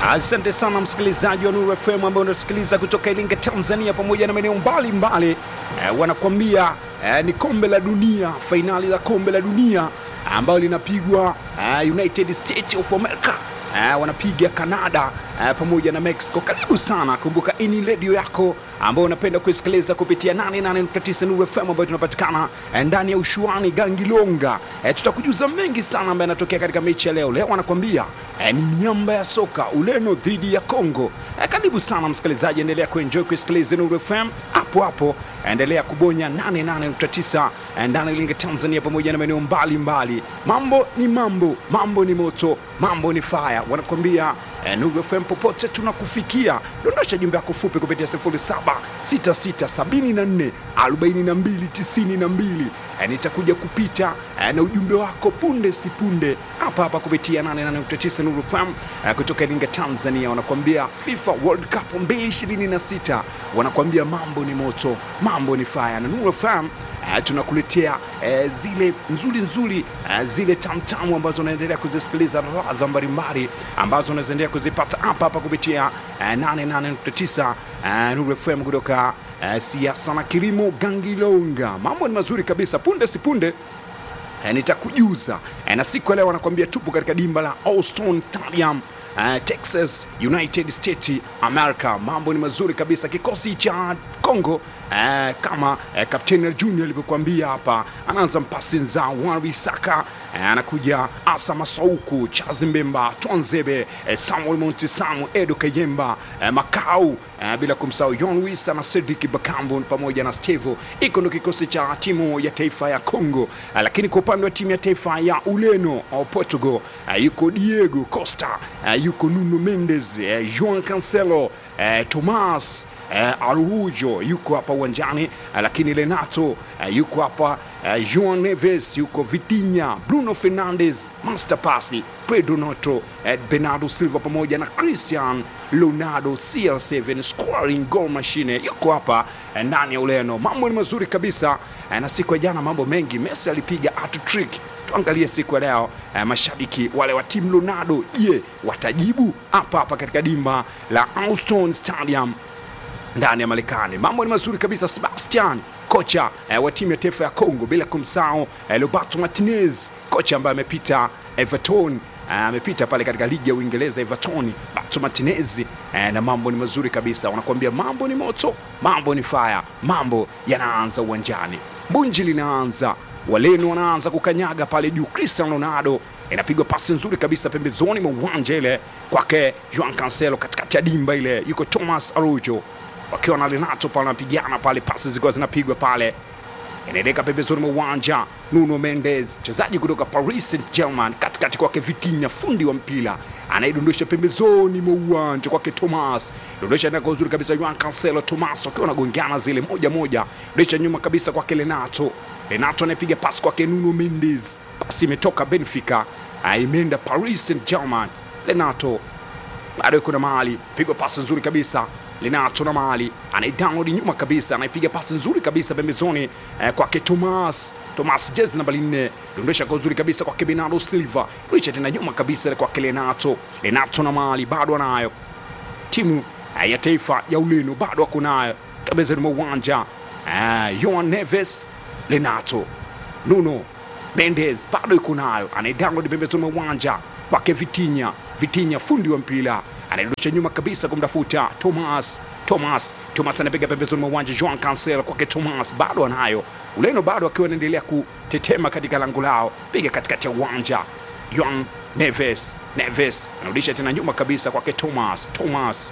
Asante sana msikilizaji wa Nuru FM ambao unasikiliza kutoka Iringa, Tanzania, pamoja na maeneo mbalimbali. Eh, wanakuambia eh, ni kombe la dunia, fainali la kombe la dunia ambayo linapigwa eh, United States of America eh, wanapiga Canada eh, pamoja na Mexico. Karibu sana, kumbuka hii ni redio yako ambao unapenda kuisikiliza kupitia 88.9 Nuru FM ambayo tunapatikana eh, ndani ya ushuani Gangilonga. Eh, tutakujuza mengi sana ambayo yanatokea katika mechi ya leo. Leo wanakwambia eh, ni miamba ya soka Ureno dhidi ya Congo. Eh, karibu sana msikilizaji, endelea kuenjoy kuisikiliza Nuru FM hapo hapo, endelea kubonya 88.9 eh, ndani ya Iringa Tanzania pamoja na maeneo mbalimbali. Mambo ni mambo, mambo ni moto, mambo ni fire. Wanakwambia eh, Nuru FM popote tunakufikia. Dondosha jumbe yako fupi kupitia 0766744292 eh, nitakuja kupita eh, na ujumbe wako punde si punde hapa hapa kupitia 88.9 Nuru FM eh, kutoka Iringa Tanzania. Wanakuambia FIFA World Cup 2026 wanakuambia mambo ni moto, mambo ni fire na Nuru FM eh, tunakuletea eh, zile nzuri nzuri eh, zile tamtamu ambazo unaendelea kuzisikiliza ladha mbalimbali ambazo unaendelea kuzipata hapa hapa kupitia eh, 88.9 eh, Nuru FM kutoka eh, siasa na kilimo Gangilonga. Mambo ni mazuri kabisa, punde si punde eh, nitakujuza eh, na siku ya leo wanakuambia tupo katika dimba la Austin Stadium Uh, Texas United States America. Mambo ni mazuri kabisa. Kikosi cha Congo uh, kama uh, Kapteni Junior alivyokuambia hapa, anaanza mpasi nza Wan-Bissaka uh, anakuja Asa Masauku, Charles Mbemba, Twanzebe uh, Samuel Montisamu, Edo Kayemba uh, Makau uh, bila kumsahau John Wisa na Cedric Bakambu pamoja na Stevo. Iko ndo kikosi cha timu ya taifa ya Congo uh, lakini kwa upande wa timu ya taifa ya Ureno au Portugal uh, yuko Diego Costa uh, yuko Nuno Mendes uh, Joao Cancelo uh, Tomas uh, Araujo yuko hapa uwanjani uh, lakini Renato uh, yuko hapa uh, Joao Neves yuko Vitinha, Bruno Fernandes, Master Pasi, Pedro Neto, uh, Bernardo Silva pamoja na Cristian Ronaldo CR7 scoring goal machine yuko hapa uh, ndani ya Ureno. Mambo ni mazuri kabisa uh, na siku ya jana mambo mengi, Messi alipiga hat-trick tuangalie siku ya leo eh, mashabiki wale wa timu Ronaldo, je, watajibu hapa hapa katika dimba la Austin Stadium ndani ya Marekani. Mambo ni mazuri kabisa. Sebastian kocha eh, wa timu ya taifa ya Congo, bila kumsahau eh, Roberto Martinez kocha ambaye amepita Everton amepita pale katika ligi ya Uingereza Everton, Roberto Martinez eh, na mambo ni mazuri kabisa. Wanakuambia mambo ni moto, mambo ni fire, mambo yanaanza uwanjani, bunji linaanza Walenu wanaanza kukanyaga pale juu. Cristiano Ronaldo inapigwa pasi nzuri kabisa pembezoni mwa uwanja ile kwake Joao Cancelo, katikati ya dimba ile yuko Thomas Araujo wakiwa na Renato pale wanapigana pale, pasi zikiwa zinapigwa pale, inaeleka pembezoni mwa uwanja. Nuno Mendes mchezaji kutoka Paris Saint-Germain, katikati kwake Vitinha fundi wa mpira anaidondosha pembezoni mwa uwanja kwake Thomas, dondosha ndako uzuri kabisa Joao Cancelo, Thomas wakiwa wanagongana zile moja moja, dondosha nyuma kabisa kwake Renato Renato anayepiga pasi kwake Nuno Mendes, pasi imetoka Benfica imeenda Paris Saint-Germain. Renato bado yuko na mahali, pigwa pasi nzuri kabisa Renato na mahali anaidownload nyuma kabisa, anaipiga pasi nzuri kabisa pembezoni eh, kwake Thomas Thomas jezi namba nne, dondosha kwa uzuri kabisa kwake Bernardo Silva, licha tena nyuma kabisa kwake Renato. Renato na mahali bado anayo timu eh, ya taifa ya Ureno bado wako nayo pembezoni mwa uwanja eh, Joao Neves Renato Nuno Mendes bado yuko nayo, anaidownload pembezoni mwa uwanja kwake Vitinha. Vitinha fundi wa mpira anaidondosha nyuma kabisa kumtafuta Thomas. Thomas Thomas anapiga pembezoni mwa uwanja, Joao Cancelo kwake Thomas bado anayo. Ureno bado akiwa anaendelea kutetema katika lango lao, piga katikati ya uwanja Joao Neves. Neves anarudisha tena nyuma kabisa kwake Thomas. Thomas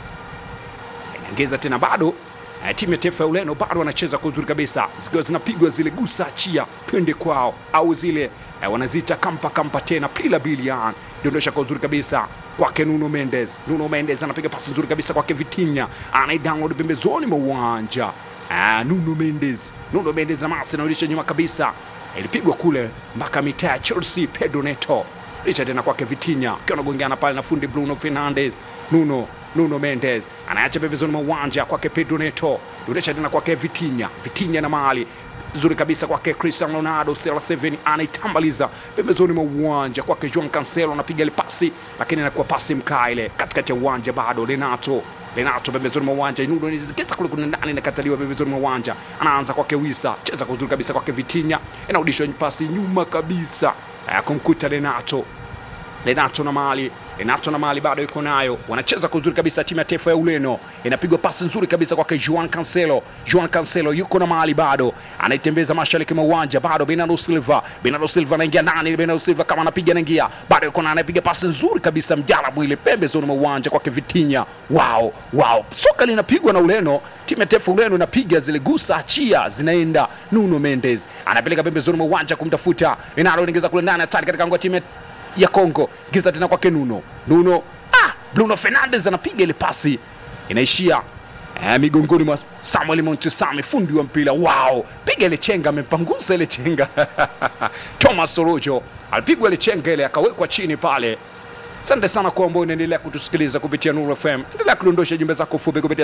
inaongeza tena bado Uh, timu ya taifa ya Ureno bado wanacheza kwa uzuri kabisa, zikiwa zinapigwa zile gusa achia twende kwao, au zile uh, wanaziita kampa kampa tena pila bilian, dondosha kwa uzuri kabisa kwake Nuno Mendes. Nuno Mendes anapiga pasi nzuri kabisa kwake Vitinha, anaidownload pembezoni mwa uwanja uh, Nuno Mendes. Nuno Mendes na masi anarudisha nyuma kabisa, ilipigwa kule mpaka mitaa ya Chelsea. Pedro Neto licha tena kwake Vitinha akiwa anagongeana pale na fundi Bruno Fernandes. Nuno Nuno Mendes anaacha pembezoni mwa uwanja kwake Pedro Neto, duresha tena kwake Vitinha. Vitinha na mahali nzuri kabisa kwake Cristiano Ronaldo, CR7 anaitambaliza pembezoni mwa uwanja kwake Joao Cancelo, anapiga ile pasi, lakini inakuwa pasi mkaa ile katikati ya uwanja, bado Renato Renato pembezoni mwa uwanja, Nuno inaziketa kule kuna ndani, inakataliwa pembezoni mwa uwanja, anaanza kwake Wisa, cheza kwa uzuri kabisa kwake Vitinha, inarudishwa pasi nyuma kabisa eh, kumkuta Renato Renato na mali Renato na mali bado yuko nayo, wanacheza kwa uzuri kabisa. Timu ya taifa ya Ureno inapigwa pasi nzuri kabisa kwake Juan Cancelo. Juan Cancelo yuko na mali bado, anaitembeza mashariki mwa uwanja, bado Bernardo Silva. Bernardo Silva anaingia ndani, Bernardo Silva kama anapiga anaingia, bado yuko na anapiga pasi nzuri kabisa, mjarabu ile pembezoni mwa uwanja kwake Vitinha. Wow, wow, soka linapigwa na Ureno. Timu ya taifa Ureno inapiga zile gusa achia, zinaenda Nuno Mendes anapeleka pembezoni mwa uwanja kumtafuta Ronaldo, anaingiza kule ndani, hatari katika ngwa timu ya Kongo giza tena kwake Nuno. Nuno ah, Bruno Fernandes anapiga ile pasi inaishia eh, migongoni mwa Samuel Montesami, fundi wa mpira. Wow, piga ile chenga, amempangusa ile chenga Thomas Orojo alipigwa ile chenga ile akawekwa chini pale. Asante sana kwa ambao unaendelea kutusikiliza kupitia Nuru FM. Endelea kudondosha jumbe zako fupi kupitia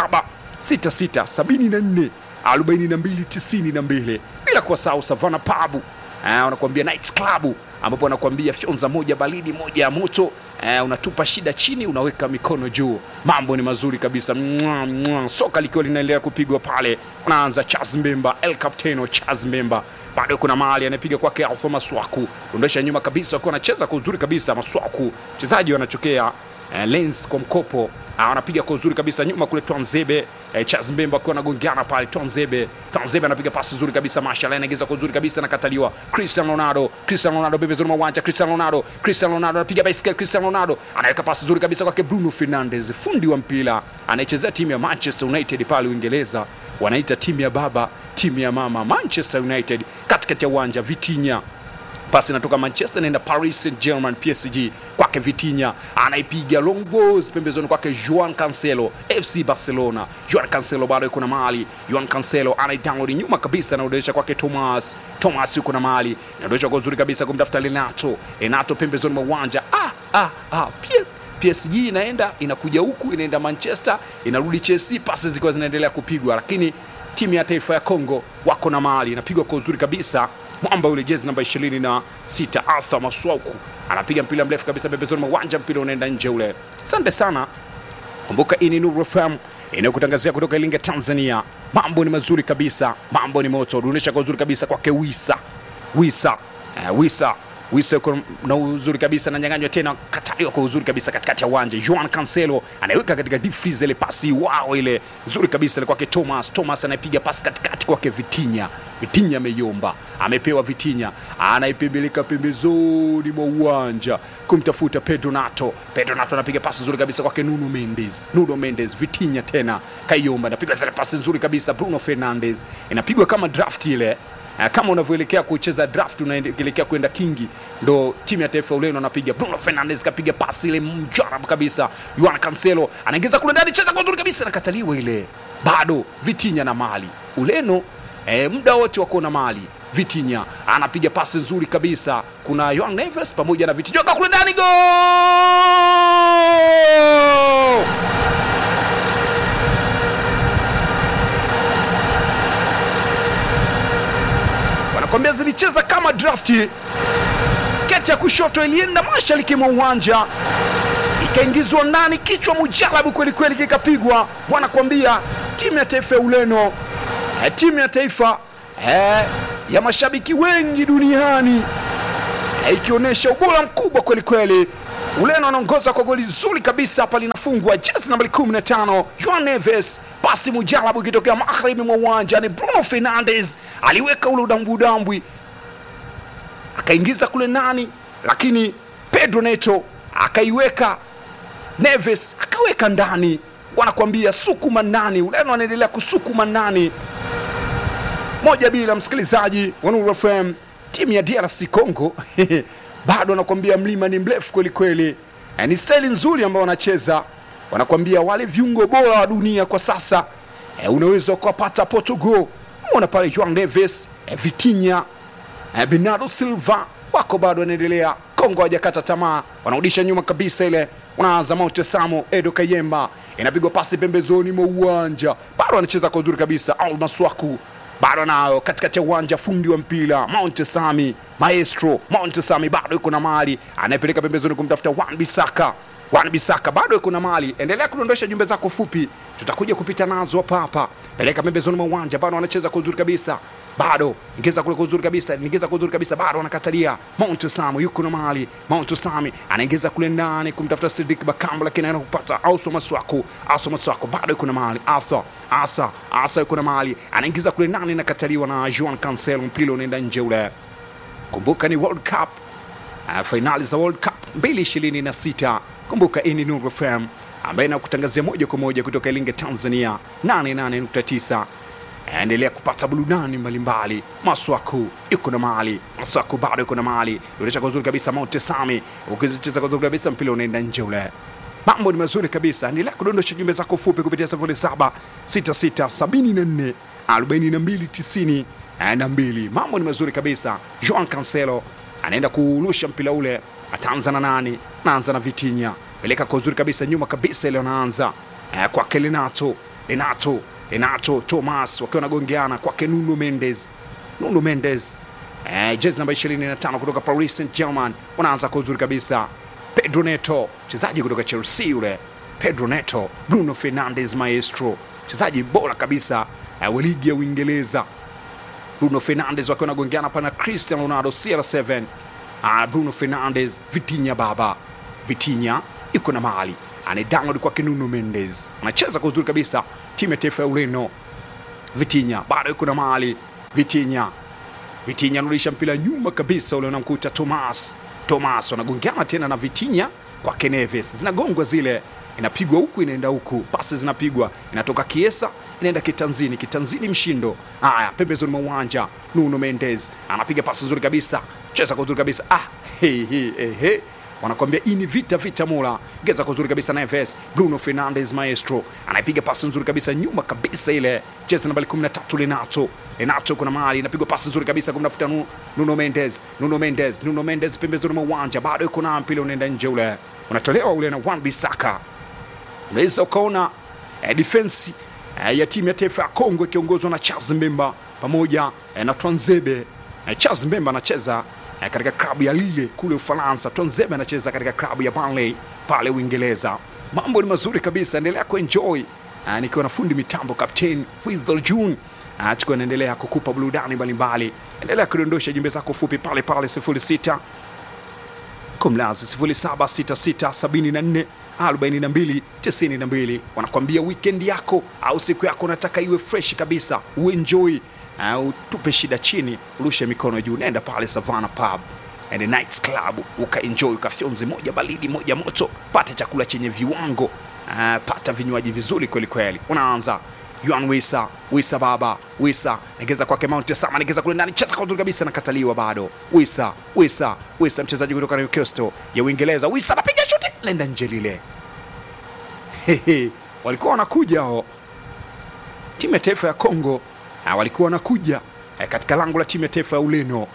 076674 4292 bila kuwasahau Savana Pabu eh, wanakuambia Nights Club ambapo wanakuambia fyonza moja baridi moja ya moto eh, unatupa shida chini unaweka mikono juu mambo ni mazuri kabisa mwa, mwa. soka likiwa linaendelea kupigwa pale unaanza Charles Mbemba El Capitano Charles Mbemba bado kuna mahali anapiga kwake Alfa Maswaku ondosha nyuma kabisa wakiwa anacheza kwa uzuri kabisa Maswaku mchezaji wanachokea eh, Lens kwa mkopo Ah, anapiga kwa uzuri kabisa nyuma kule Twanzebe eh, Charles Mbemba akiwa anagongeana pale Twanzebe Twanzebe anapiga pasi nzuri kabisa Mashallah anaingiza kwa uzuri kabisa nakataliwa Cristiano Ronaldo Cristiano Ronaldo pembezoni mwa uwanja Cristiano Ronaldo Cristiano Ronaldo anapiga baiskeli Cristiano Ronaldo anaweka pasi nzuri kabisa kwake Bruno Fernandes fundi wa mpira anayechezea timu ya Manchester United pale Uingereza wanaita timu ya baba timu ya mama Manchester United katikati ya uwanja Vitinha pasi inatoka Manchester inaenda Paris Saint Germain PSG kwake Vitinha anaipiga long balls pembezoni kwake Juan Cancelo FC Barcelona. Juan Cancelo bado yuko na mali. Juan Cancelo anaidownload nyuma kabisa, anaodesha kwake Thomas. Thomas yuko na mali, inaodesha kwa uzuri kabisa kumtafuta Renato. Renato pembezoni mwa uwanja ah, ah, ah. Pia PSG inaenda inakuja huku inaenda Manchester inarudi Chelsea, pasi zikiwa zinaendelea kupigwa, lakini timu ya taifa ya Kongo wako na mali, inapigwa kwa uzuri kabisa mwamba yule jezi namba 26 Arthur Maswauku anapiga mpira mrefu kabisa pembezoni mwa uwanja, mpira unaenda nje ule. Asante sana. Kumbuka hii ni Nuru FM inayokutangazia kutoka Iringa, Tanzania. Mambo ni mazuri kabisa, mambo ni moto. Dunisha kwa uzuri kabisa kwake Wisa Wisa eh, Wisa Wisa yuko na uzuri kabisa, ananyang'anywa tena, kataliwa kwa uzuri kabisa katikati ya uwanja. Juan Cancelo anaiweka katika deep freeze ile pasi wao ile nzuri kabisa ile kwake Thomas. Thomas anaipiga pasi katikati kwake Vitinha. Vitinha ameyomba, amepewa Vitinha, anaipembeleka pembezoni mwa uwanja kumtafuta Pedro Nato. Pedro Nato anapiga pasi nzuri kabisa kwake Nuno Mendes. Nuno Mendes, Vitinha tena kaiomba, anapiga zile pasi nzuri kabisa. Bruno Fernandes inapigwa kama draft ile Uh, kama unavyoelekea kucheza draft unaelekea kwenda kingi, ndo timu ya taifa Ureno anapiga. Bruno Fernandes kapiga pasi ile mjarabu kabisa. Juan Cancelo anaingiza kule ndani, cheza kwa uzuri kabisa, nakataliwa ile. Bado Vitinha na mali Ureno eh, muda wote wako na mali. Vitinha anapiga pasi nzuri kabisa, kuna Joao Neves pamoja na Vitinha kule ndani, go wanakwambia zilicheza kama drafti. Keti ya kushoto ilienda mashariki mwa uwanja ikaingizwa ndani, kichwa mujalabu kweli kweli kikapigwa. Wanakwambia timu ya taifa ya Ureno eh, timu ya taifa eh, ya mashabiki wengi duniani eh, ikionyesha ubora mkubwa kweli kweli. Ureno anaongoza kwa goli zuri kabisa hapa, linafungwa jezi nambari 15 Joao Neves pasi mujalabu ikitokea magharibi mwa uwanja ni Bruno Fernandes aliweka ule udambudambwi akaingiza kule ndani, lakini Pedro Neto akaiweka, Neves akaweka ndani. Wanakuambia sukuma ndani, Ureno anaendelea kusukuma ndani, moja bila. Msikilizaji wa Nuru FM, timu ya DRC Congo bado wanakuambia mlima ni mrefu kweli kweli, ni staili nzuri ambao wanacheza wanakwambia wale viungo bora wa dunia kwa sasa e, unaweza ukawapata Portugal. Umeona pale Joao Neves e, Vitinha e, Bernardo Silva wako bado wanaendelea. Kongo hawajakata tamaa, wanarudisha nyuma kabisa ile, unaanza Mote Samo Edo Kayemba, inapigwa pasi pembezoni mwa uwanja, bado anacheza kwa uzuri kabisa. Al Maswaku bado nayo katikati ya uwanja, fundi wa mpira Mount Sami, maestro Mount Sami bado yuko na mali, anayepeleka pembezoni kumtafuta Wan Bisaka. Wan Bisaka bado yuko na mali. Endelea kudondosha jumbe zako fupi, tutakuja kupita nazo hapa hapa. Peleka pembezoni mwa uwanja, bado anacheza kwa uzuri kabisa bado ingeza kule kwa uzuri kabisa, ingeza kwa uzuri kabisa, bado anakatalia. Mount Samu yuko na mali. Mount Sami anaingiza kule ndani kumtafuta Sidik Bakambu, lakini anaenda kupata Auso Maswaku. Auso Maswaku bado yuko na mali. Asa Asa Asa yuko na mali, anaingiza kule ndani, nakataliwa na Juan Cancelo, mpira unaenda nje ule. Kumbuka ni World Cup uh, fainali za World Cup 2026. Kumbuka hii ni Nuru FM ambaye inakutangazia moja kwa moja kutoka Iringa, Tanzania 88.9 endelea kupata burudani mbalimbali. Maswaku yuko na mali, Maswaku bado yuko na mali, unacha kwa uzuri kabisa. Mount Sami ukicheza kwa uzuri kabisa, mpira unaenda nje ule. Mambo ni mazuri kabisa. Endelea kudondosha jumbe zako fupi kupitia 076674 4290 na mbili. Mambo ni mazuri kabisa. Joan Cancelo anaenda kuurusha mpira ule, ataanza na nani? Naanza na Vitinha, peleka kwa uzuri kabisa, nyuma kabisa ile anaanza eh, kwake Renato, Renato Renato Thomas wakiwa wanagongeana kwake Nuno Mendes, Nuno Mendes eh, jezi namba 25 kutoka Paris Saint Germain, wanaanza kwa uzuri kabisa. Pedro Neto mchezaji kutoka Chelsea yule, Pedro Neto, Bruno Fernandes maestro, mchezaji bora kabisa eh, wa ligi ya Uingereza. Bruno Fernandes wakiwa wanagongeana pana Cristiano Ronaldo CR7. Ah, Bruno Fernandes, Vitinha baba, Vitinha yuko na mali anadownload kwake Nuno Mendes, anacheza kwa uzuri kabisa timu ya taifa ya Ureno. Vitinha bado yuko na mali, Vitinha Vitinha anarudisha mpira nyuma kabisa, ule unamkuta Thomas. Thomas wanagongeana tena na Vitinha kwake Neves, zinagongwa zile, inapigwa huku inaenda huku, pasi zinapigwa, inatoka Kiesa inaenda kitanzini, kitanzini mshindo. Haya, pembezoni mwa uwanja Nuno Mendes anapiga pasi nzuri kabisa, cheza kwa uzuri kabisa. Ah, hey, hey, hey, hey wanakwambia hii ni vita vita mola geza kwa uzuri kabisa Neves Bruno Fernandes maestro anaipiga pasi nzuri kabisa nyuma kabisa ile cheza nambari 13 Renato Renato kuna mahali inapigwa pasi nzuri kabisa kumtafuta Nu- Nuno Mendes Nuno Mendes Nuno Mendes pembezoni mwa uwanja bado yuko na mpira unaenda nje ule unatolewa ule na Wan Bissaka unaweza ukaona eh, defense eh, ya timu ya taifa ya Kongo ikiongozwa na Charles Mbemba pamoja eh, na Twanzebe eh, Charles Mbemba anacheza eh, katika klabu ya Lille kule Ufaransa. Twanzebe anacheza katika klabu ya Burnley pale Uingereza. Mambo ni mazuri kabisa, endelea kuenjoy eh, nikiwa na fundi mitambo Captain Fizdal June eh, tukiwa naendelea kukupa burudani mbalimbali. Endelea kudondosha jumbe zako fupi pale pale 06 kumlazi 0766744292 wanakwambia weekend yako au siku yako unataka iwe fresh kabisa uenjoy uh, utupe shida chini urushe mikono juu nenda pale savana pub and nights club ukaenjoy ukafyonzi moja baridi moja moto pata chakula chenye viwango uh, pata vinywaji vizuri kweli kweli unaanza Yuan Wisa, Wisa baba, Wisa negeza kwake Mount Sama, negeza kule ndani, cheza kwa uzuri kabisa, nakataliwa bado. Wisa, Wisa, Wisa mchezaji kutoka Newcastle ya Uingereza. Wisa anapiga shuti lenda nje lile. Hehe, walikuwa wanakuja hao timu ya taifa ya Kongo ah, walikuwa wanakuja eh, katika lango la timu ya taifa ya Ureno.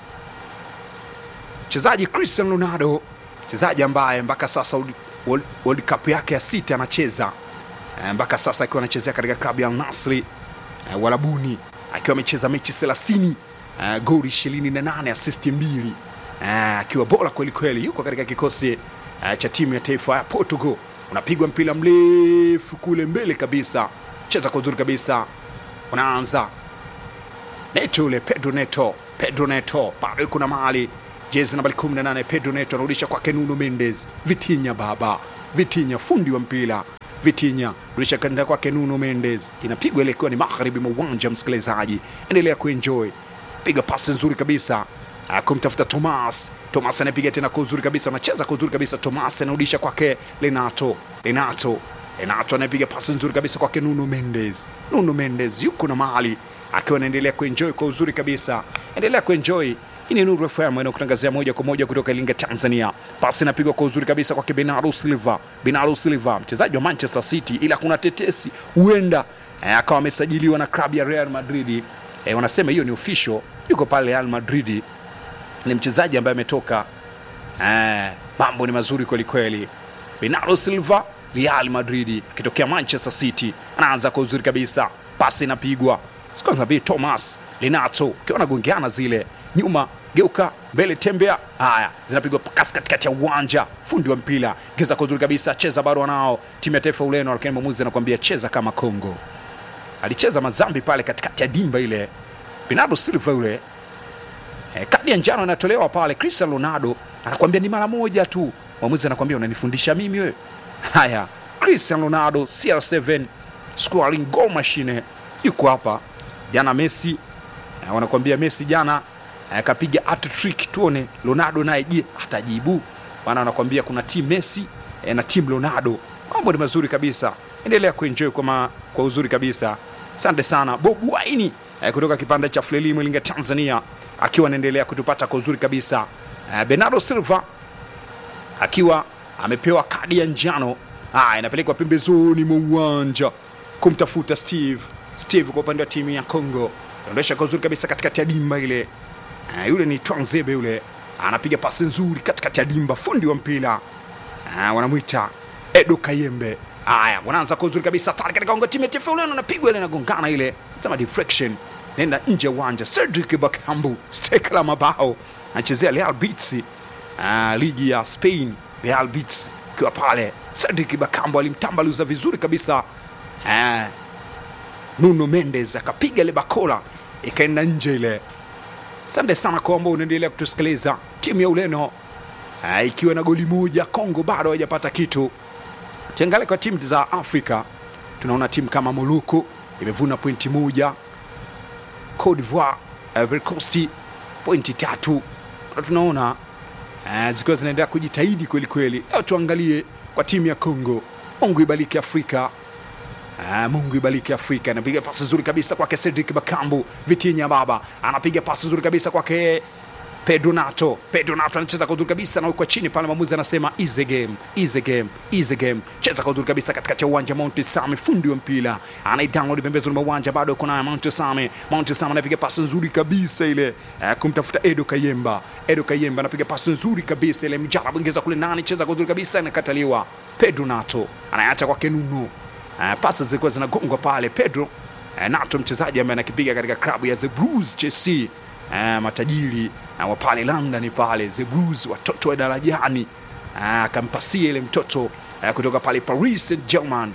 Mchezaji Cristiano Ronaldo, mchezaji ambaye mpaka sasa World- World, World Cup yake ya sita anacheza Eh, mpaka sasa akiwa anachezea katika klabu ya Al Nassr eh, Walabuni akiwa amecheza mechi 30 uh, goli 28 asisti mbili uh, akiwa bora kweli kweli, yuko katika kikosi uh, cha timu ya taifa ya Portugal. Unapigwa mpira mrefu kule mbele kabisa, cheza kwa uzuri kabisa, unaanza Neto yule Pedro Neto, Pedro Neto bado yuko na mali jezi nambari 18 Pedro Neto anarudisha kwake Nuno Mendes, Vitinha baba, Vitinha fundi wa mpira Vitinha rudisha kanda kwake Nuno Mendes, inapigwa ile ikiwa ni magharibi mwa uwanja. Msikilizaji, endelea kuenjoy, piga pasi nzuri kabisa Ah, kumtafuta Thomas. Thomas anapiga tena kwa uzuri kabisa, anacheza kwa uzuri kabisa. Thomas anarudisha kwake Renato, Renato Renato anapiga pasi nzuri kabisa kwake Nuno Mendes. Nuno Mendes yuko na mahali akiwa anaendelea kuenjoy kwa uzuri kabisa. Endelea kuenjoy. Hii ni Nuru FM inayokutangazia moja kwa moja kutoka Iringa, Tanzania. Pasi inapigwa kwa uzuri kabisa kwake Bernardo Silva. Bernardo Silva mchezaji wa Manchester City, ila kuna tetesi huenda eh, akawa amesajiliwa na klabu ya Real Madrid. Eh, wanasema hiyo ni official, yuko pale Real Madrid ni mchezaji ambaye ametoka eh, mambo ni mazuri kweli kweli. Bernardo Silva Real Madrid akitokea Manchester City anaanza kwa uzuri kabisa, pasi inapigwa kwanza bi Thomas Linato ukiwa anagongeana zile nyuma geuka mbele tembea haya zinapigwa kasi katikati ya uwanja fundi wa mpira geza kwa uzuri kabisa cheza bado wanao timu ya taifa ya Ureno lakini mwamuzi anakuambia cheza kama Kongo alicheza mazambi pale katikati ya dimba ile Bernardo Silva yule eh, kadi ya njano inatolewa pale Cristiano Ronaldo anakuambia ni mara moja tu mwamuzi anakuambia unanifundisha mimi wewe haya Cristiano Ronaldo CR7 scoring goal machine yuko hapa jana Messi eh, wanakuambia Messi jana akapiga hat-trick tuone Ronaldo naye je atajibu maana wanakuambia kuna team Messi eh, na team Ronaldo mambo ni mazuri kabisa endelea kuenjoy kwa, ma, kwa uzuri kabisa asante sana Bob Waini eh, kutoka kipande cha Frelimu Iringa Tanzania akiwa anaendelea kutupata kwa uzuri kabisa eh, Bernardo Silva akiwa amepewa kadi ya njano ah, inapelekwa pembezoni mwa uwanja kumtafuta Steve Steve kwa upande wa timu ya Congo anaondosha kwa uzuri kabisa katikati ya dimba ile uh, yule ni Twanzebe yule anapiga pasi nzuri katikati ya dimba fundi wa mpira uh, wanamwita Edo Kayembe haya wanaanza kwa uzuri kabisa tayari katika unga timu ya taifa ule anapigwa ile inagongana ile sema deflection nenda nje ya uwanja Cedric Bakambu steka la mabao anachezea Real Betis uh, ligi ya Spain Real Betis ikiwa pale Cedric Bakambu alimtambaluza vizuri kabisa uh, Nuno Mendes akapiga ile bakola ikaenda nje ile. Asante sana kwa ambao unaendelea kutusikiliza. Timu ya Ureno uh, ikiwa na goli moja, Kongo bado hawajapata kitu. Tuangalie kwa timu za Afrika, tunaona timu kama Morocco imevuna pointi moja, Cote d'Ivoire, Ivory Coast pointi tatu, na tunaona uh, zikiwa zinaendelea kujitahidi kweli kweli. Leo tuangalie kwa timu ya Kongo. Mungu ibariki Afrika. Ah, Mungu ibariki Afrika. Anapiga pasi nzuri kabisa kwake Cedric Bakambu, Vitinha baba anapiga pasi nzuri kabisa kwake Pedro Nato. Pedro Nato anacheza kwa uzuri kabisa, anawekwa chini pale, mwamuzi anasema easy game, easy game, easy game. Cheza kwa uzuri kabisa katikati ya uwanja. Mount Same fundi wa mpira anaidownload pembezoni mwa uwanja, bado yuko naye Mount Same. Mount Same anapiga pasi nzuri kabisa ile eh, kumtafuta Edo Kayemba. Edo Kayemba anapiga pasi nzuri kabisa ile, mjarabu ingeza kule ndani, cheza kwa uzuri kabisa, inakataliwa. Pedro Nato anaacha kwake Nuno Uh, pasi zilikuwa zinagongwa pale Pedro uh, Nato mchezaji ambaye anakipiga katika klabu ya The Blues Chelsea uh, matajiri uh, wa pale London pale The Blues watoto wa darajani uh, akampasia ile mtoto uh, kutoka pale Paris Saint-Germain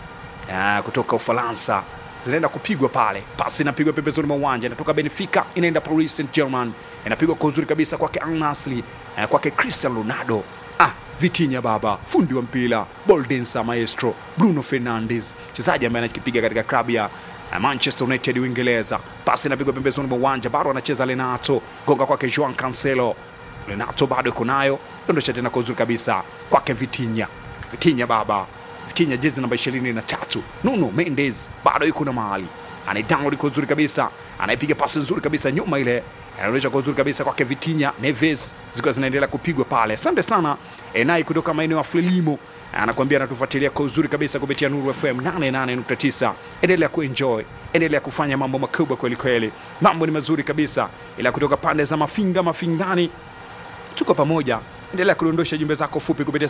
uh, kutoka Ufaransa zinaenda kupigwa pale, pasi inapigwa pembezoni mwa uwanja, inatoka Benfica inaenda Paris Saint-Germain, inapigwa kwa uzuri kabisa kwake Al Nassr uh, kwake Cristiano Ronaldo ah, Vitinha baba fundi wa mpira Boldensa maestro Bruno Fernandes mchezaji ambaye anakipiga katika klabu ya uh, Manchester United Uingereza. Pasi inapigwa pembezoni mwa uwanja, bado anacheza Renato, gonga kwake Joao Cancelo. Renato bado yuko nayo, dondosha tena kwa uzuri kabisa kwake Vitinha. Vitinha baba Vitinha jezi namba 23. Nuno Mendes bado yuko na mahali anaidownload kwa uzuri kabisa, anaipiga pasi nzuri kabisa nyuma ile anaonyesha kwa uzuri kabisa kwake Vitinha Neves, zikiwa zinaendelea kupigwa pale. Asante sana Enai kutoka maeneo ya Frelimo anakuambia anatufuatilia kwa uzuri kabisa kupitia Nuru FM 88.9. Endelea kuenjoy, endelea kufanya mambo makubwa kweli kweli, mambo ni mazuri kabisa. Ila kutoka pande za Mafinga Mafingani, tuko pamoja endelea kudondosha jumbe zako fupi kupitia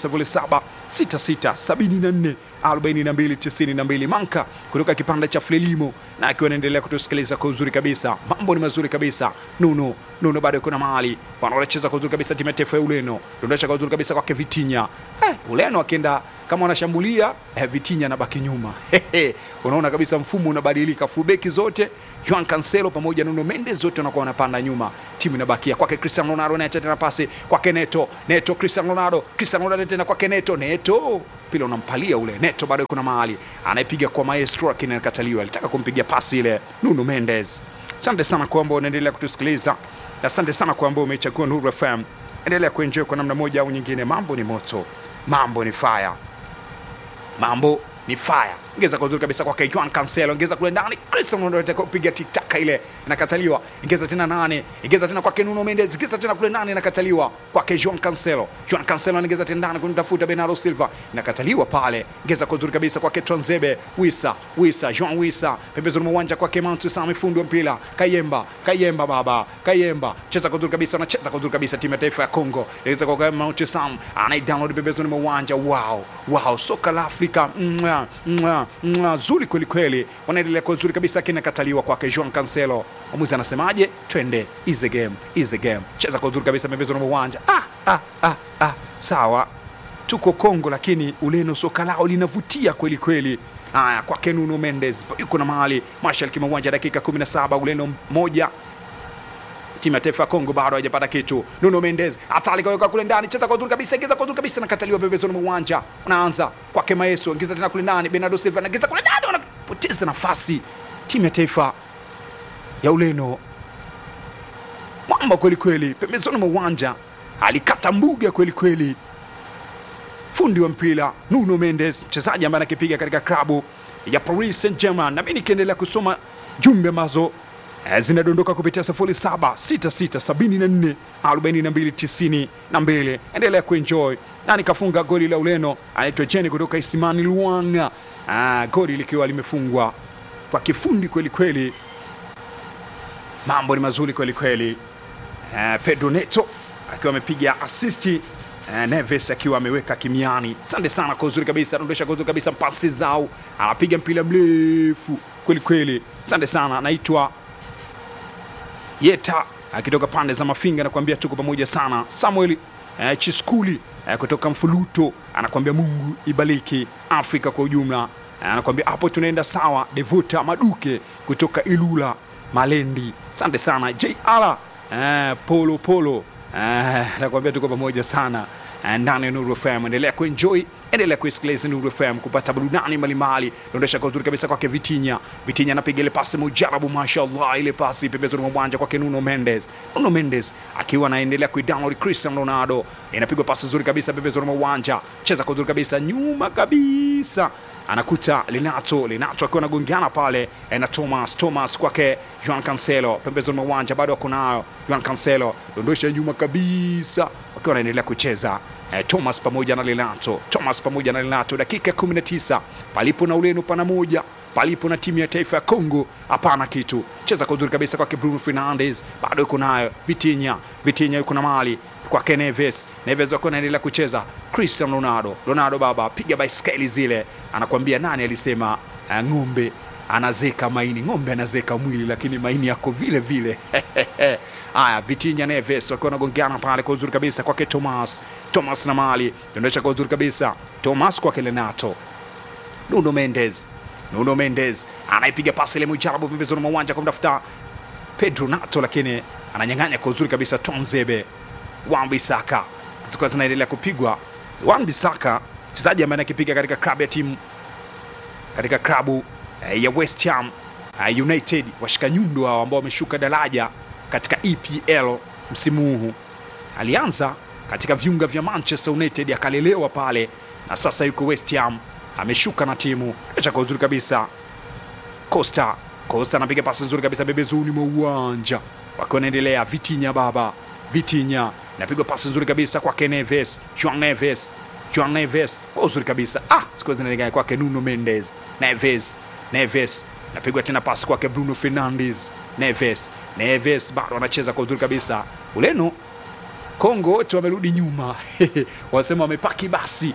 0766744292 Manka kutoka kipande cha Frelimo na akiwa anaendelea kutusikiliza kwa uzuri kabisa. Mambo ni mazuri kabisa. Nuno Nuno bado yuko na mahali wanacheza kwa uzuri kabisa, timu ya taifa ya Ureno dondosha kwa uzuri kabisa kwake Vitinha. Eh, Ureno akienda kama wanashambulia eh, Vitinha anabaki nyuma. Unaona kabisa mfumo unabadilika, fullback zote Joao Cancelo pamoja na Nuno Mendes zote wanakuwa wanapanda nyuma, timu inabakia kwake Cristiano Ronaldo, anaacha tena pasi kwake Neto, Neto Cristiano Ronaldo, Cristiano Ronaldo tena kwake Neto, Neto pila unampalia ule Neto, bado kuna mahali anaipiga kwa maestro, lakini anakataliwa. Alitaka kumpigia pasi ile Nuno Mendes. Asante sana kwa ambao unaendelea kutusikiliza, na asante sana kwa ambao umechagua Nuru FM. Endelea kuenjoy kwa namna moja au nyingine. Mambo ni moto, mambo ni fire, mambo ni fire. Ingeza kwa uzuri kabisa kwake Juan Cancelo, ingeza kule ndani, Cristiano Ronaldo anataka kupiga tiktaka ile, inakataliwa. Ingeza tena nane, ingeza tena kwake Nuno Mendes, ingeza tena kule ndani, inakataliwa kwake Juan Cancelo. Juan Cancelo anaingeza tena ndani kumtafuta Bernardo Silva, inakataliwa pale. Ingeza kwa uzuri kabisa kwake Tronzebe, Wisa, Wisa, Juan Wisa, pembezoni mwa uwanja kwake Mount Sami, fundi wa mpira Kayemba, Kayemba baba, Kayemba cheza kwa uzuri kabisa, anacheza kwa uzuri kabisa, timu ya taifa ya Kongo inaweza kwa Mount Sam, anaidownload pembezoni mwa uwanja. Wow, wow, soka la Afrika mwa, mwa, mwa, zuri kweli kweli, wanaendelea kwa uzuri kabisa, kinakataliwa kwake Juan Cancelo. Mwamuzi anasemaje? Twende, is the game, is the game. Cheza kwa uzuri kabisa pembezoni mwa uwanja. Ah, ah, ah, ah. Sawa, tuko Kongo, lakini Ureno soka lao linavutia kweli kweli. Haya, kwake Nuno Mendes yuko na mahali mashariki mwa uwanja, dakika 17, Ureno moja timu ya taifa ya Kongo bado haijapata kitu. Nuno Mendes hatari kaweka kule ndani, cheza kwa uzuri kabisa, ingiza kwa uzuri kabisa, nakataliwa pembezoni mwa uwanja. Unaanza kwake Maeso, ingiza tena kule ndani, Bernardo Silva anaingiza kule ndani, wanapoteza nafasi. Timu ya taifa ya Ureno mwamba kweli kweli, pembezoni mwa uwanja alikata mbuga kweli kweli. Fundi wa mpira Nuno Mendes, mchezaji ambaye anakipiga katika klabu ya Paris Saint-Germain. Na mimi nikiendelea kusoma jumbe ambazo eh, zinadondoka kupitia 0766744292. Endelea kuenjoy. Na nikafunga goli la Ureno anaitwa Jenny kutoka Isimani Luanga. Ah, goli likiwa limefungwa kwa kifundi kweli kweli. Mambo ni mazuri kweli kweli. Eh, Pedro Neto akiwa amepiga asisti eh, Neves akiwa ameweka kimiani. Asante sana kwa uzuri kabisa, anaondosha kwa uzuri kabisa pasi zao, anapiga mpira mrefu kweli kweli. Asante sana, anaitwa Yeta akitoka pande za Mafinga, anakuambia tuko pamoja sana. Samuel eh, Chiskuli eh, kutoka Mfuluto anakuambia Mungu ibariki Afrika kwa ujumla. Eh, anakuambia hapo tunaenda sawa. Devuta Maduke kutoka Ilula Malendi, asante sana. JR eh, Polo Polo eh, anakuambia tuko pamoja sana eh, ndani ya Nuru FM. Endelea kuenjoy, endelea kuisikiliza Nuru FM kupata burudani mbalimbali. Dondosha kwa uzuri kabisa kwake Vitinya. Vitinya anapiga ile pasi mujarabu, mashallah, ile pasi pembezoni mwa uwanja kwake Nuno Mendes. Nuno Mendes akiwa anaendelea kuidownload Cristiano Ronaldo, inapigwa pasi nzuri kabisa pembezoni mwa uwanja, cheza kwa uzuri kabisa nyuma kabisa anakuta Linato Linato akiwa anagongeana pale eh, na Thomas Thomas kwake Juan Cancelo pembezoni mwa uwanja, bado ako nayo Juan Cancelo, dondosha nyuma kabisa, wakiwa wanaendelea kucheza eh, Thomas pamoja na Linato Thomas pamoja na Linato, dakika 19 palipo na Ureno pana moja palipo na timu ya taifa ya Kongo hapana kitu. Cheza kwa uzuri kabisa kwake Bruno Fernandes, bado yuko nayo Vitinha. Vitinha yuko na mali kwake Neves. Neves wako anaendelea kucheza Cristiano Ronaldo. Ronaldo baba, piga baiskeli zile, anakwambia nani alisema uh, ng'ombe anazeka maini, ng'ombe anazeka mwili, lakini maini yako vile vile. Haya, Vitinha Neves wakiwa wanagongeana pale kwa uzuri kabisa kwake Thomas. Thomas na mali dondosha kwa uzuri kabisa Thomas kwake Renato Nuno Mendes Nuno Mendes anaipiga pasi ile mujarabu pembezoni mwa uwanja kumtafuta Pedro Nato, lakini ananyang'anya kwa uzuri kabisa Tonzebe. Wan Bissaka zilikuwa zinaendelea kupigwa. Wan Bissaka mchezaji ambaye anakipiga katika klabu ya timu katika klabu eh, ya West Ham eh, United, washika nyundo hao ambao wameshuka daraja katika EPL msimu huu. Alianza katika viunga vya Manchester United akalelewa pale na sasa yuko West Ham ameshuka na timu acha kwa uzuri kabisa. Costa Costa anapiga pasi nzuri kabisa bebezuni mwa uwanja, wakiwa wanaendelea. Vitinha baba, Vitinha napigwa pasi nzuri kabisa kwake Neves, Juan Neves, Juan Neves kwa uzuri kabisa. Ah, siku zinaelekea kwake Nuno Mendes, Neves, Neves napigwa tena pasi kwake Bruno Fernandes, Neves, Neves bado anacheza kwa uzuri kabisa. Ureno Kongo wote wamerudi nyuma wanasema wamepaki basi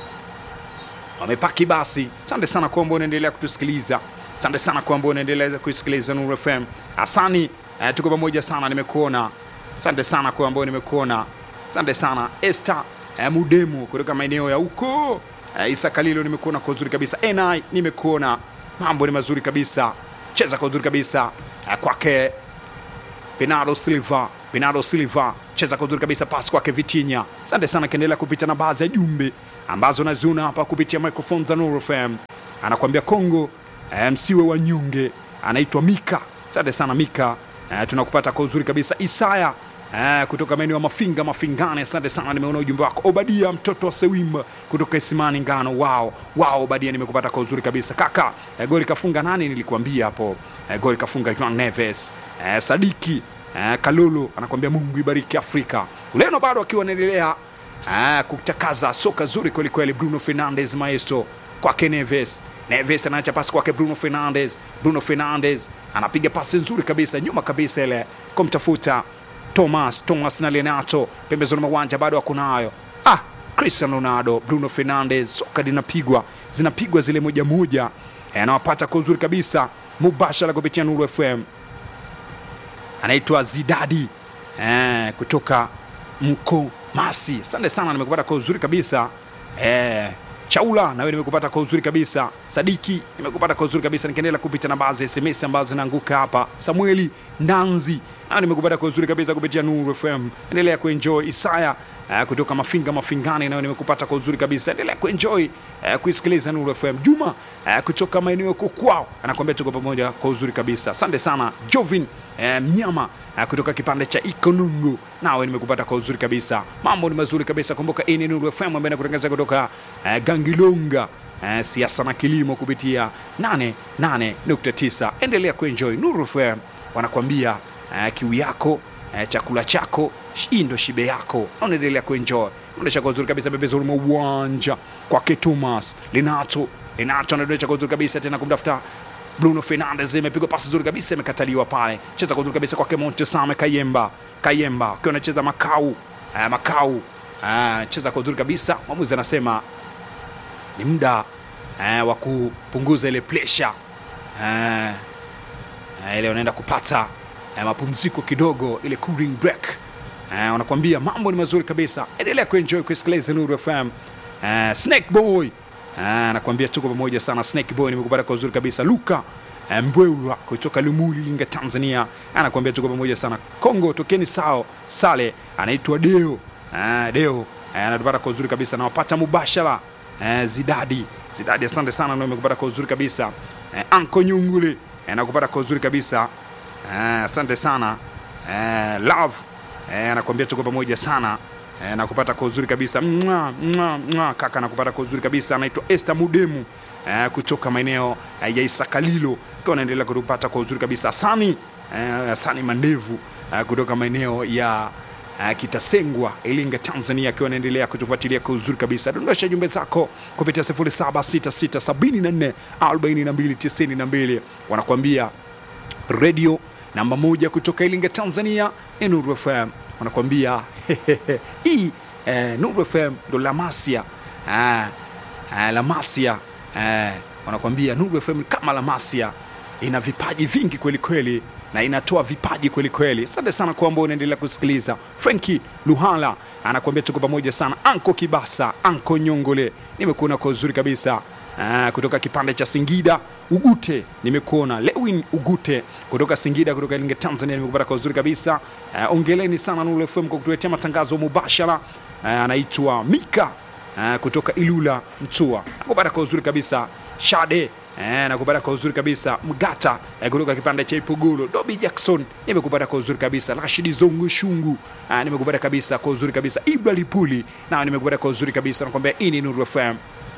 wamepaki basi. Asante sana kwa ambao unaendelea kutusikiliza, asante sana kwa ambao unaendelea kuisikiliza Nuru FM. Asani eh, tuko pamoja sana, nimekuona. Asante sana kwa ambao nimekuona, asante sana Esther eh, Mudemu kutoka maeneo ya huko eh, Isa Kalilo, nimekuona kwa uzuri kabisa. Ni nimekuona, mambo ni mazuri kabisa, cheza kwa uzuri kabisa eh, kwake Bernardo Silva Bernardo Silva cheza kwa uzuri kabisa, pasi kwake Vitinha. Asante sana, kiendelea kupita na baadhi ya jumbe ambazo naziona hapa kupitia microphone za Nuru FM. Anakuambia Kongo eh, msiwe wanyonge. Anaitwa Mika. Asante sana Mika, eh, tunakupata kwa uzuri kabisa. Isaya eh, kutoka maeneo ya Mafinga Mafingane, asante sana, nimeona ujumbe wako. Obadia mtoto wa Sewimba kutoka Isimani Ngano, wao wao, Obadia, nimekupata kwa uzuri kabisa kaka. Eh, goli kafunga nani? Nilikuambia hapo eh, goli kafunga Juan Neves. Eh, Sadiki eh, Kalolo anakuambia Mungu ibariki Afrika. Ureno bado akiwa anaendelea Ah, kutakaza soka zuri kweli kweli. Bruno Fernandes maestro kwake Neves. Neves anaacha pasi kwake Bruno Fernandes. Bruno Fernandes anapiga pasi nzuri kabisa nyuma kabisa ile kumtafuta Thomas. Thomas na Lenato pembezoni mwa uwanja bado wako nayo. Ah, Cristiano Ronaldo, Bruno Fernandes, soka linapigwa zinapigwa zile moja moja, anawapata kwa uzuri kabisa mubashara kupitia Nuru FM. anaitwa Zidadi eh, kutoka Mkomasi. Asante sana, nimekupata kwa uzuri kabisa eh, Chaula nawe nimekupata kwa uzuri kabisa. Sadiki nimekupata kwa uzuri kabisa, nikiendelea kupita na baadhi ya SMS ambazo zinaanguka hapa. Samueli Ndanzi nawe nimekupata kwa uzuri kabisa kupitia Nuru FM. Endelea kuenjoy. Isaya uh, kutoka Mafinga Mafingani nawe nimekupata kwa uzuri kabisa. Endelea kuenjoy uh, kuisikiliza Nuru FM. Juma uh, kutoka maeneo yako kwao anakuambia tuko pamoja kwa uzuri kabisa. Asante sana Jovin uh, Mnyama uh, kutoka kipande cha Ikonungu nawe nimekupata kwa uzuri kabisa. Mambo ni mazuri kabisa. Kumbuka hii ni Nuru FM ambayo inakutangaza kutoka uh, Gangilonga uh, siasa na kilimo kupitia 88.9. Endelea kuenjoy Nuru FM wanakuambia uh, kiu yako uh, chakula chako hii ndo shibe yako, na unaendelea kuenjoy unaendesha kwa uzuri kabisa, pembezoni mwa uwanja kwake Thomas Linato. Linato anaendesha kwa uzuri kabisa tena kumtafuta Bruno Fernandes, imepigwa pasi nzuri kabisa, imekataliwa pale. Cheza kwa uzuri kabisa kwake Montesame Kayemba, Kayemba akiwa anacheza Makau uh, Makau uh, cheza kwa uzuri kabisa. Mwamuzi anasema ni muda uh, wa kupunguza ile pressure uh, uh, ile unaenda kupata uh, mapumziko kidogo, ile cooling break uh, wanakuambia mambo ni mazuri kabisa. Endelea kuenjoy kusikiliza Nuru FM. Uh, Snake Boy uh, anakuambia tuko pamoja sana. Snake Boy nimekupata kwa uzuri kabisa. Luka uh, Mbweulwa kutoka Lumuli Linga, Tanzania anakuambia tuko pamoja sana. Kongo tokeni sao sale, anaitwa Deo uh, Deo uh, anatupata kwa uzuri kabisa, nawapata mubashara uh, Zidadi Zidadi, asante sana, ndio nimekupata kwa uzuri kabisa. Uh, Anko Nyungule uh, nakupata kwa uzuri kabisa. Uh, asante sana uh, love eh, anakuambia tuko pamoja sana eh, nakupata kwa uzuri kabisa mwa, mwa, mwa, kaka nakupata kwa uzuri kabisa anaitwa Esther Mudemu eh, kutoka maeneo eh, ya Isakalilo akiwa anaendelea kutupata kwa uzuri kabisa Asani eh, Asani Mandevu eh, kutoka maeneo ya uh, Kitasengwa Ilinga Tanzania akiwa anaendelea kutufuatilia kwa uzuri kabisa. Dondosha jumbe zako kupitia 0766744292 wanakuambia redio namba moja kutoka Ilinga Tanzania ni Nuru FM. Wanakuambia hii eh, Nuru FM ndo Lamasia ah, ah, Lamasia eh, wanakuambia Nuru FM kama Lamasia ina vipaji vingi kweli kweli na inatoa vipaji kweli kweli. Asante sana kwa ambao unaendelea kusikiliza. Frenki Luhala anakuambia tuko pamoja sana. Anko Kibasa, Anko Nyongole, nimekuona kwa uzuri kabisa. Ah, kutoka kipande cha Singida Ugute nimekuona. Lewin Ugute kutoka Singida, kutoka Ilinga Tanzania, nimekupata kwa uzuri kabisa. Ah, ongeleni sana Nuru FM kwa kutuletea matangazo mubashara. Ah, anaitwa Mika ah, kutoka Ilula Mtua, nakupata kwa uzuri kabisa. Shade Eh, nakupata kwa uzuri kabisa Mgata eh, kutoka kipande cha Ipogolo. Dobi Jackson nimekupata kwa uzuri kabisa. Rashidi Zongo Shungu eh, nimekupata kabisa kwa uzuri kabisa. Ibra Lipuli na nimekupata kwa uzuri kabisa. Nakwambia hii ni Nuru FM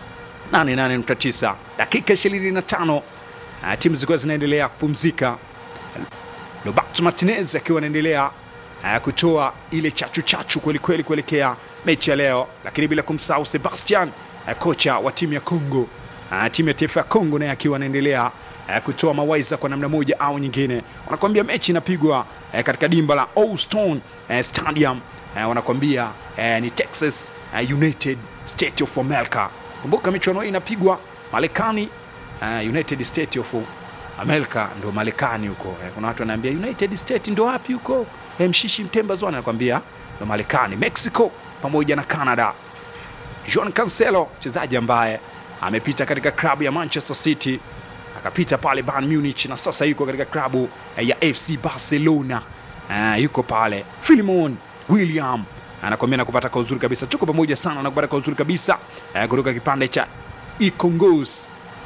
88.9 dakika 25 uh, timu zikiwa zinaendelea kupumzika. Roberto Martinez akiwa anaendelea uh, kutoa ile chachu chachu kwelikweli kuelekea mechi ya leo, lakini bila kumsahau Sebastian uh, kocha wa timu ya Congo uh, timu ya taifa ya Congo naye akiwa anaendelea uh, kutoa mawaidha kwa namna moja au nyingine. Wanakuambia mechi inapigwa uh, katika dimba la Houston uh, Stadium uh, wanakuambia uh, ni Texas uh, United State of America. Kumbuka michuano hii inapigwa Marekani, uh, United State of America ndo Marekani huko. Eh, kuna watu wanaambia United State ndo wapi huko? Eh, Mshishi Mtemba Zwana anakuambia ndo Marekani, Mexico pamoja na Canada. Joan Cancelo mchezaji ambaye amepita katika klabu ya Manchester City akapita pale Bayern Munich na sasa yuko katika klabu eh, ya FC Barcelona. Uh, yuko pale Filimon William anakwambia nakupata kwa uzuri kabisa, tuko pamoja sana, nakupata kwa uzuri kabisa uh, kutoka kipande cha Ikongos